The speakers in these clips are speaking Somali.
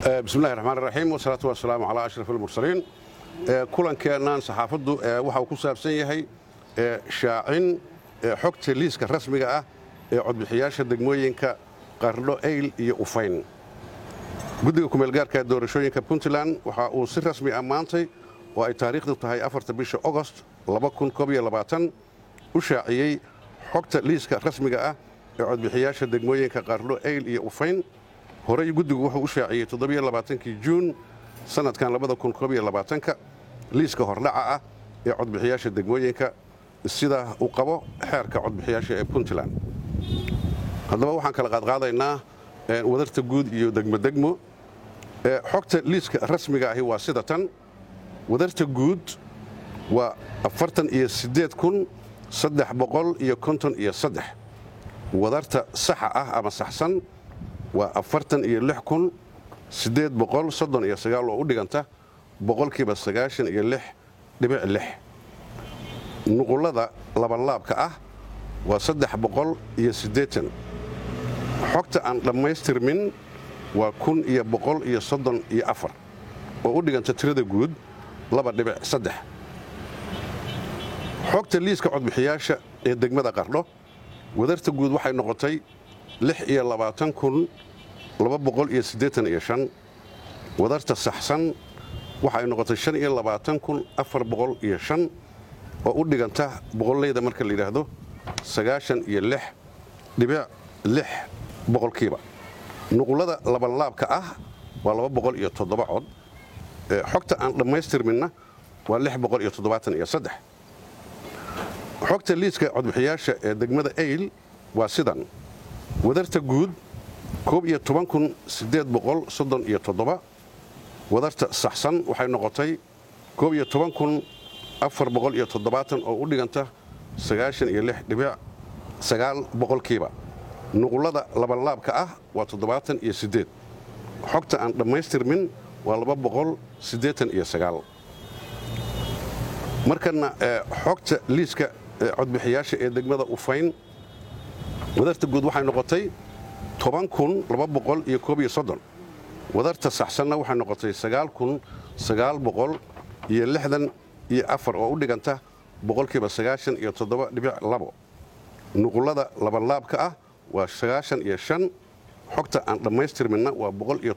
bismillahi raxmaan raxiim wasalaatu wasalaamu calaa ashraf almursaliin kulankeennan saxaafaddu waxa uu ku saabsan yahay shaacin xogta liiska rasmiga ah ee codbixiyaasha degmooyinka qardho eyl iyo ufayn guddiga kumeelgaarka doorashooyinka puntland waxa uu si rasmi ah maantay oo ay taariikhdu tahay afarta bisha ogost u shaaciyey xogta liiska rasmiga ah ee codbixiyaasha degmooyinka qardho eyl iyo ufayn horey guddigu wuxuu u shaaciyey toddobaaaankii juun sannadkan ka liiska hordhaca ah ee codbixiyaasha degmooyinka sida uu qabo xeerka codbixiyaasha ee puntland haddaba waxaan kala qaadqaadaynaa wadarta guud iyo degmodegmo xogta liiska rasmiga ahi waa sida tan wadarta guud waa iyo iyo wadarta saxa ah ama saxsan waa oo u dhiganta boqolkiiba iyo nuqullada labanlaabka ah waa iyo xogta aan dhammaystirmin waa iyo iyo oo u dhiganta tirada guud xogta liiska codbixiyaasha ee degmada qardho wadarta guud waxay noqotay wadarta saxsan waxay noqotay oo u dhiganta boqolleyda marka la yidhaahdo boqolkiiba nuqullada labanlaabka ah waa cod xogta aan dhammaystirminna waa xogta liiska codbixiyaasha ee degmada eyl waa sidan wadarta guud wadarta saxsan waxay noqotay oo u dhiganta boqolkiiba nuqullada labanlaabka ah waa xogta aan dhammaystirmin waa markana xogta liiska codbixiyaasha ee degmada ufayn wadarta guud waxay noqotay wadarta saxsanna waxay noqotay oo u dhiganta boqolkiiba nuqullada labanlaabka ah waa xogta aan dhammaystirminna waa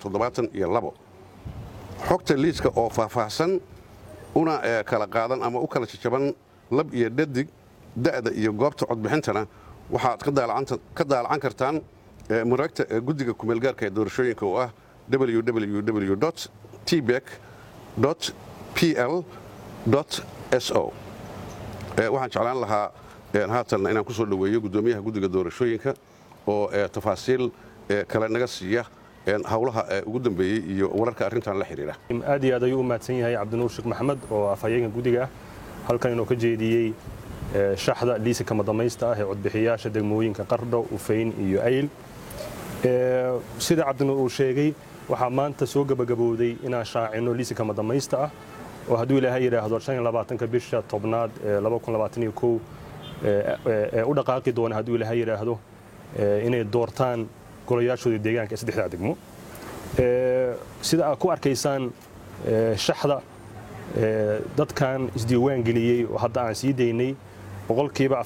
xogta liiska oo faahfaahsan una kala qaadan ama u kala jajaban lab iyo dhadig da'da iyo goobta codbixintana waxaad ka daalacan kartaan maraagta guddiga kumeelgaarka ee doorashooyinka oo ah www tbek pl so waxaan jeclaan lahaa haatanna inaan ku soo dhoweeyo guddoomiyaha guddiga doorashooyinka oo tafaasiil kale naga siiya hawlaha ugu dambeeyey iyo wararka arrintan la xidhiidha aad iyo aad ayuu u mahadsan yahay cabdinuur sheekh maxamed oo afhayeenka guddiga ah halkan inuu ka jeediyey shaxda liisa kama damaysta ah ee codbixiyaasha degmooyinka qardho ufayn iyo ayl sida cabdinuur uu sheegay waxaa maanta soo gebagabowday inaan shaacino liisa kama damaysta ah oo hadduu ilaahay yidhaahdo ka bisha tobnaad ee ee u dhaqaaqi doona hadduu ilaahay yidhaahdo inay doortaan golayaashooda deegaanka ee saddexdaa degmo sida aad ku arkaysaan shaxda dadkan isdiiwaan geliyey oo hadda aan sii daynay boqolkiiba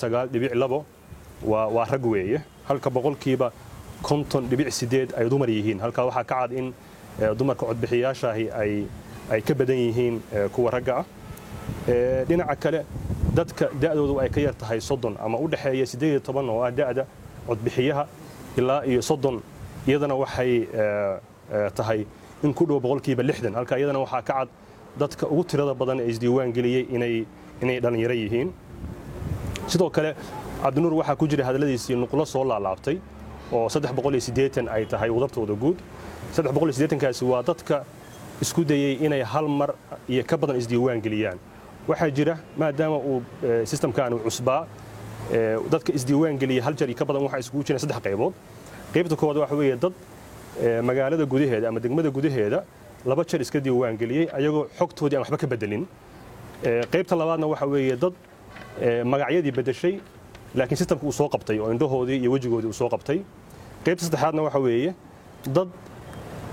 waa rag weeye halka boqolkiiba ay dumar yihiin halkaa waxaa ka cad in dumarka codbixiyaashaahi ay ka badan yihiin kuwa ragga ah dhinaca kale dadka da'doodu ay ka yar tahay soddon ama u dhexeeya oo ah da'da codbixiyaha ilaa iyo soddon iyadana waxay tahay in ku dhow boqolkiiba lixdan halka iyadana waxaa ka cad dadka ugu tirada badan ee isdiiwaan geliyey inay dhallinyaro yihiin sidoo kale cabdinuur waxaa ku jira hadalladiisii nuqlo soo laalaabtay oo ay tahay wadartooda guud kaasi waa dadka isku dayey inay hal mar iyo ka badan isdiiwaan geliyaan waxaa jira maadaama uu sistamkan uu cusbaa dadka isdiiwaan geliya hal jar iyo ka badan waxaa iskugu jiraan saddex qaybood qaybta koowaad waxa weeye dad magaalada gudaheeda ama degmada gudaheeda laba jar iska diiwaan geliyey ayagoo xogtoodii aan waxba ka bedelin qaybta labaadna waxa weeye dad magacyadii bedeshay laakiin sistamka uu soo qabtay oo indhahoodii iyo wejigoodii uu soo qabtay qaybta saddexaadna waxa weeye dad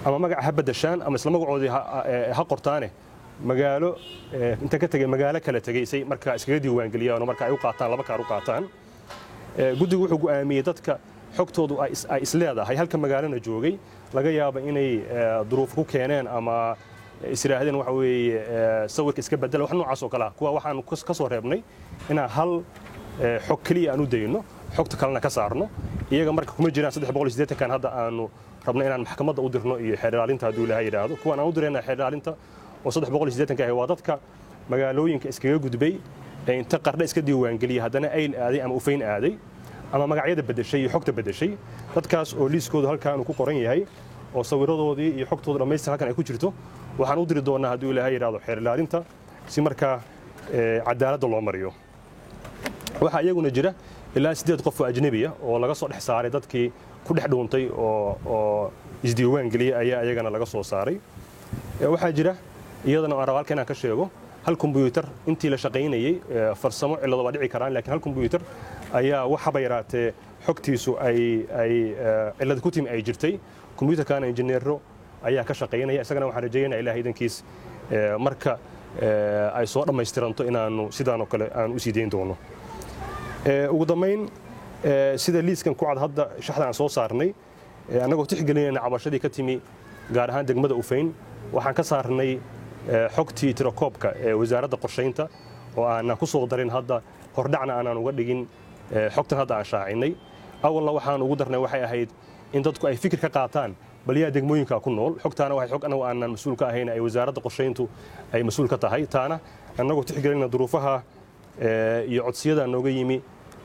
ama magaca ha badashaan ama isla magacoodii ha qortaane magaalo inta ka tegay magaalo kala tegaysay markaa iskaga diiwaangeliyaan oo marka ay u qaataan laba kaar u qaataan guddigu wuxuu go'aamiyey dadka xogtoodu ay isleedahay halka magaalona joogay laga yaaba inay duruuf ku keeneen ama isiraahdeen waxa weeye sawirka iska bedela wax noocaas oo kale ah kuwa waxaan ka soo reebnay inaan hal xog keliya aan u dayno xogta kalena ka saarno iyaga marka kuma jiraan saddex boqol iyo siddeetankan hadda aanu rabno inaan maxkamadda u dirno iyo xeerdhaalinta hadduu ilaahay yidhaahdo kuwan aan u dirayna xeerdhaalinta oo saddex boqol iyo siddeetanka ahi waa dadka magaalooyinka iskaga gudbay ee inta qardha iska diiwaangeliyay haddana ayl aaday ama ufayn aaday ama magacyada bedeshay iyo xogta bedeshay dadkaas oo liiskoodu halkaan uu ku qoran yahay oo sawiradoodii iyo xogtooda dhammaystir halkan ay ku jirto waxaan u diri doonaa hadduu ilaahay yidhaahdo xeerdhaalinta si markaa cadaaladda loo mariyo waxaa iyaguna jira ilaa siddeed qof oo ajnebiya oo laga soo dhex saaray dadkii ku dhex dhuuntay oo isdiiwaan geliyey ayaa iyagana laga soo saaray waxaa jira iyadana aan raba halka inaan ka sheego hal kombyuutar intii la shaqaynayey farsamo cillado waa dhici karaan lakiin hal kombyuutar ayaa waxaba yaraatee xogtiisu ay ay cillad ku timi ay jirtay kombyuutarkana injineero ayaa ka shaqaynaya isagana waxaan rajeeyaynaa ilaah idankiis marka ay soo dhammaystiranto inaanu sidaanoo kale aan u sii dayn doono ugu dambayn sida liiskan ku cad hadda shaxda aan soo saarnay annagoo tixgelinayna cabashadii ka timi gaar ahaan degmada ufayn waxaan ka saarnay xogtii tirakoobka ee wasaaradda qorshaynta oo aanan ku soo darin hadda hordhacna aanaan uga dhigin xogtan hadda aan shaacinay awalna waxaan ugu darnay waxay ahayd in dadku ay fikir ka qaataan bal yaa degmooyinka ku nool xogtaana waxay xog anagu aanan mas-uul ka ahayn ay wasaaradda qorshayntu ay mas-uul ka tahay taana annagoo tixgelinna duruufaha iyo codsiyada nooga yimi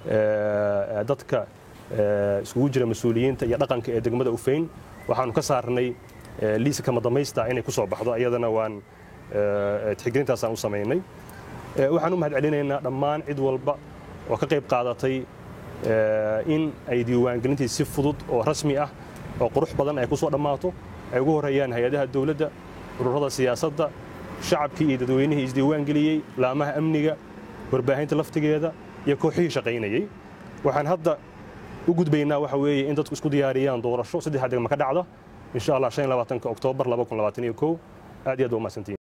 dadka iskugu jira mas-uuliyiinta iyo dhaqanka ee degmada ufayn waxaanu ka saarnay liisa kama damaysta inay ku soo baxdo iyadana waan tixgelintaasaan u samaynay waxaan u mahad celinaynaa dhammaan cid walba oo ka qayb qaadatay in ay diiwaangelintii si fudud oo rasmi ah oo qurux badan ay ku soo dhammaato ay ugu horreeyaan hay-adaha dowladda ururada siyaasadda shacabkii iyo dadweynihii isdiiwaangeliyey laamaha amniga warbaahinta laftigeeda iyo kooxihii shaqaynayey waxaan hadda u gudbaynaa waxa weeye in dadku isku diyaariyaan doorasho saddexa degma ka dhacda insha allah shan iyo labaatanka oktoobar laba kun labaatan iyo kow aad iyo aad waa mahadsantiin